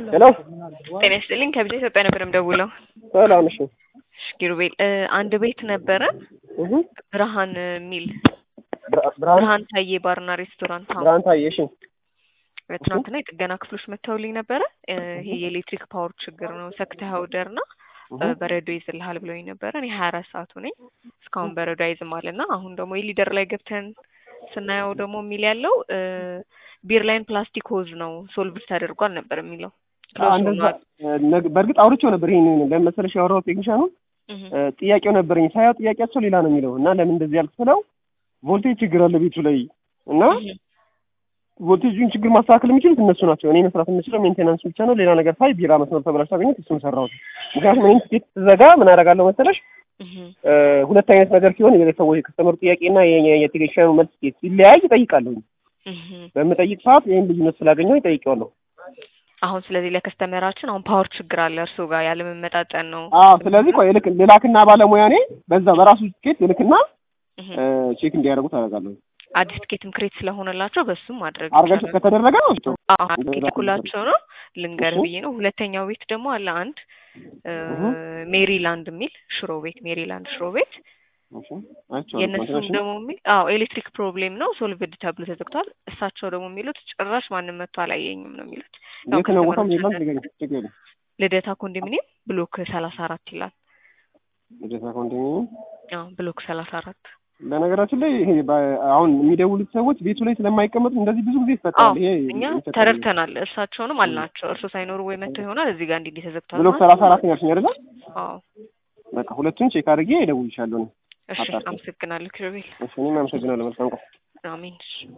ሄሎ ጤና ይስጥልኝ ከብቻ ኢትዮጵያ ነበር የምደውለው። ሰላም እሺ እሺ ኪሩቤል እ አንድ ቤት ነበረ እህ ብርሃን የሚል ብርሃን ብርሃን ብርሃን ታዬ ባርና ሬስቶራንት አሁን ብርሃን ታዬ እሺ ትናንትና የጥገና ክፍሎች መጥተውልኝ ነበረ። እ ይሄ የኤሌክትሪክ ፓወር ችግር ነው ሰክተህ አውደር ና እህ በረዶ ይዝልሃል ብለውኝ ነበረ። እኔ ሀያ አራት ሰዓቱ ነኝ እስካሁን በረዶ አይዝም አለ እና አሁን ደግሞ የሊደር ላይ ገብተን ስናየው ደግሞ የሚል ያለው እ ቢር ላይን ፕላስቲክ ሆዝ ነው ሶልቭድ ተደርጓል ነበር የሚለው ክሎዝ እንደዛ ሆኗል። ነግ- በእርግጥ አውርቼው ነበር። ይሄን ለምን መሰለሽ ያወራሁት ቴክኒሻኑ እህ እ ጥያቄው ነበረኝ ሳያው ጥያቄያቸው ሌላ ነው የሚለው እና ለምን እንደዚህ ያልክ ስለው ቮልቴጅ ችግር አለ ቤቱ ላይ እና እህ ቮልቴጁን ችግር ማስተካከል የሚችሉት እነሱ ናቸው። እኔ መስራት የምችለው ሜንቴናንስ ብቻ ነው። ሌላ ነገር ሳይ ቢራ መስመር ተበላሽቶ አገኘሁት እሱን ሰራሁት። ምክንያቱም እኔም ትኬት ስዘጋ ምን አደርጋለሁ መሰለሽ እህ እ ሁለት አይነት ነገር ሲሆን የሰዎች የከስተመሩ ጥያቄና የኛ- የቴክኒሻኑ መልስ ሲለያይ እጠይቃለሁ። እህ በምጠይቅ ሰዓት ይህን ልዩነት ስላገኘው ይጠይቀዋለሁ። አሁን ስለዚህ ለከስተመራችን አሁን ፓወር ችግር አለ እርሱ ጋር ያለመመጣጠን ነው። አዎ ስለዚህ ቆይ ልክ ልላክና ባለሙያ እኔ በዛ በራሱ ትኬት ልክና እህ እ ቼክ እንዲያደርጉት አደርጋለሁ። አዲስ ትኬትም ክሬት ስለሆነላቸው በሱም ማድረግ አርጋችሁ ይቻላል። ከተደረገ ነው እሱ። አዎ ልኩላቸው ነው ልንገር እሺ። ብዬ ነው። ሁለተኛው ቤት ደግሞ አለ አንድ እ እህ ሜሪላንድ የሚል ሽሮ ቤት ሜሪላንድ ሽሮ ቤት እሺ አይቼዋለሁ። የእነሱም ኮንትራክሽን ደግሞ የሚል አዎ ኤሌክትሪክ ፕሮብሌም ነው ሶልቭድ ተብሎ ተዘግቷል። እሳቸው ደግሞ የሚሉት ጭራሽ ማንም መጥቶ አላየኝም ነው የሚሉት። ያው የት ነው ቦታው? ከስተመሮች ሜሪላንድ አንዳንድ- ንገሪኝ። ችግር የለም። ልደታ ኮንዶሚኒየም ብሎክ ሰላሳ አራት ይላል። ልደታ ኮንዶሚኒየም አዎ ብሎክ ሰላሳ አራት በነገራችን ላይ ይሄ በ- አሁን የሚደውሉት ሰዎች ቤቱ ላይ ስለማይቀመጡ እንደዚህ ብዙ ጊዜ አዎ ይፈጠራል። ይሄ እኛ ይፈጠራል። ተረድተናል። እርሳቸውንም አልናቸው እርሶ ሳይኖሩ ወይ መጥተው ይሆናል እዚህ ጋር እንዲህ እንዲህ ተዘግቷል ብሎክ ማለት ሰላሳ ነው። አራት ያልሽኝ አይደለ? አዎ በቃ ሁለቱን ቼክ አድርጌ እደውልልሻለሁ። እኔ እሺ አጣርተን። አመሰግናለሁ ኪሩቤል። እሺ እኔም አመሰግናለሁ። መልካም ቀን። አሜን። እሺ